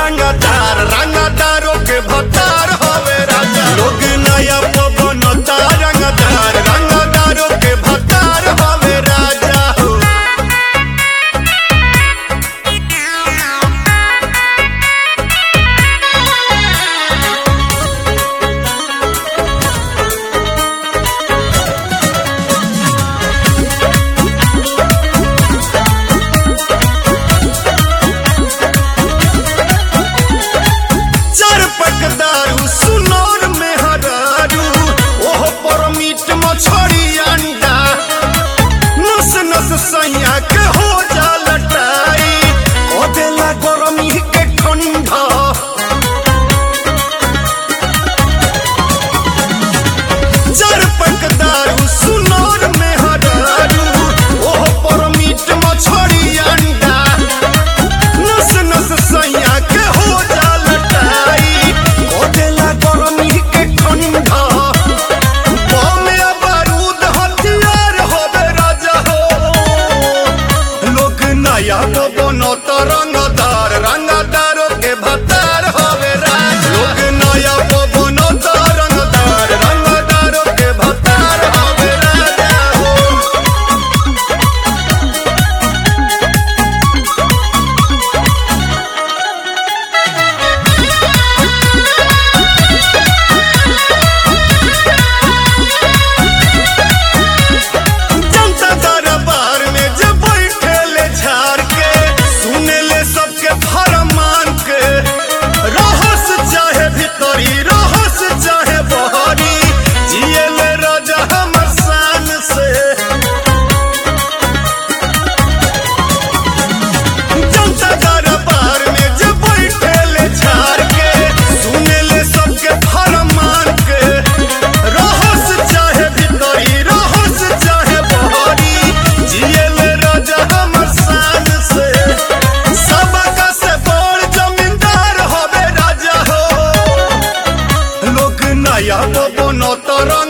रंगदार रंगदारों के भतार हवे राजा लोग नया बनता रंगदार रंगदारों के भतार हवे राजा हो चार पक दारू सुनौर में हरारू ओहो पर मीट मछरी अंडा नस नस सैया के हो जा लटाई ओ देला गरमी के ठंडा चार पक दारू सुनौर में हरारू ओहो पर मीट मछरी अंडा नस नस सैया के हो जा लटाई ओ देला गरमी के ठंडा बम या बारूद हथियार होबे राजा हो लोग नया तो बनो तो रंगदार रंगदारों के भतार होबे राजा लोग नया तो बनो तो रंगदार रंगदारों के भतार होबे राजा हो जनता दरबार में जब बैठे ले झाड़ के सुने ले सबके फरमान के रहस चाहे भीतरी रहस चाहे बहरी जिए ले राजा हमर शान से जनता दरबार में जब बैठे ले झाड़ के सुने ले सबके फरमान के रहस चाहे भीतरी रहस चाहे बहरी जिए ले राजा हमर शान से सबका से बड़ जमींदार होबे राजा हो लोग नया तो बनो तो